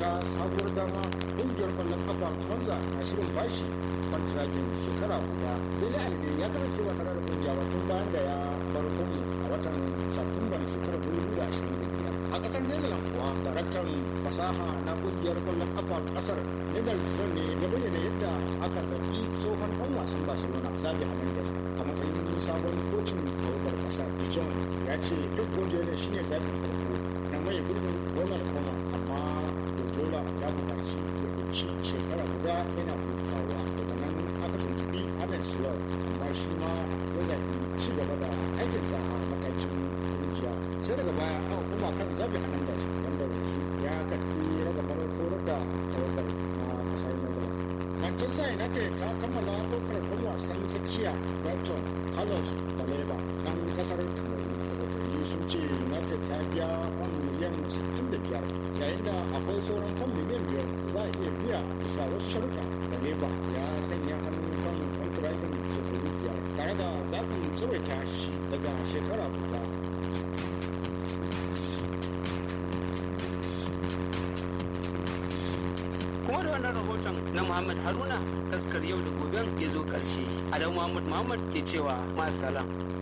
wata sabuwar dama ƙungiyar ƙwallon kafa monza na shirin bashi kwantiragin shekara guda dele alde ya kasance ba tare da ƙungiya ba tun bayan da ya bar kumu a watan satumban shekarar 2025 a ƙasar netherlands kuwa daraktan fasaha na ƙungiyar ƙwallon kafa ƙasar netherlands ne ya bayyana yadda aka zaɓi tsohon ɗan wasan barcelona zabi hernandez a matsayin sabon kocin tawagar ƙasar dijon ya ce duk wanda ne shine zaɓin farko na mai gurbin ronald koeman amma Guardiola ya buƙaci ya ɗauki shekara guda yana hutawa daga nan aka tuntubi Arne Slot amma shi ma ya zaɓi ci gaba da aikinsa a matakin kungiya sai daga baya aka koma kan zabi Hernandez wanda yanzu ya karɓi ragamar horar da tawagar na ƙasar Netherlands. Manchester United ta kammala ɗaukar ɗan wasan tsakiya Brighton Carlos Baleba ɗan ƙasar Cameroon rahotanni sun ce United ta biya kwan miliyan 65 yayin da akwai sauran kwan miliyan 5 za a iya biya bisa wasu sharuɗa da leba ya sanya hannu kan kwantiragin shekaru biyar tare da zaɓin tsawaita shi daga shekara guda kuma da wannan rahoton na muhammad haruna taskar yau da goben ya zo karshe adam muhammad muhammad ke cewa masalam